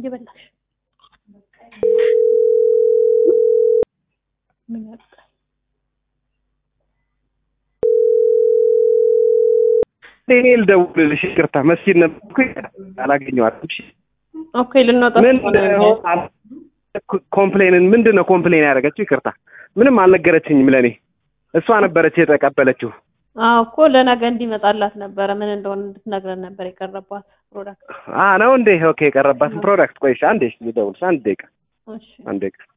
እየበላሽ ምን ያልቃል? እኔ ልደውልልሽ ይቅርታ፣ መስጊድ ነበርኩኝ አላገኘኋትም። እሺ ኦኬ ልንወጣ ምን ስለሆነ ኮምፕሌንን ምንድን ነው ኮምፕሌን ያደረገችው? ይቅርታ ምንም አልነገረችኝም። ለእኔ እሷ ነበረች የተቀበለችው። አዎ እኮ ለነገ እንዲመጣላት ነበረ ምን እንደሆነ እንድትነግረን ነበር የቀረባት ፕሮዳክት። አ ነው እንዴ? ኦኬ የቀረባትን ፕሮዳክት ቆይሽ፣ አንዴ ልደውልሽ፣ አንድ ደቂቃ እሺ አንድ ደቂቃ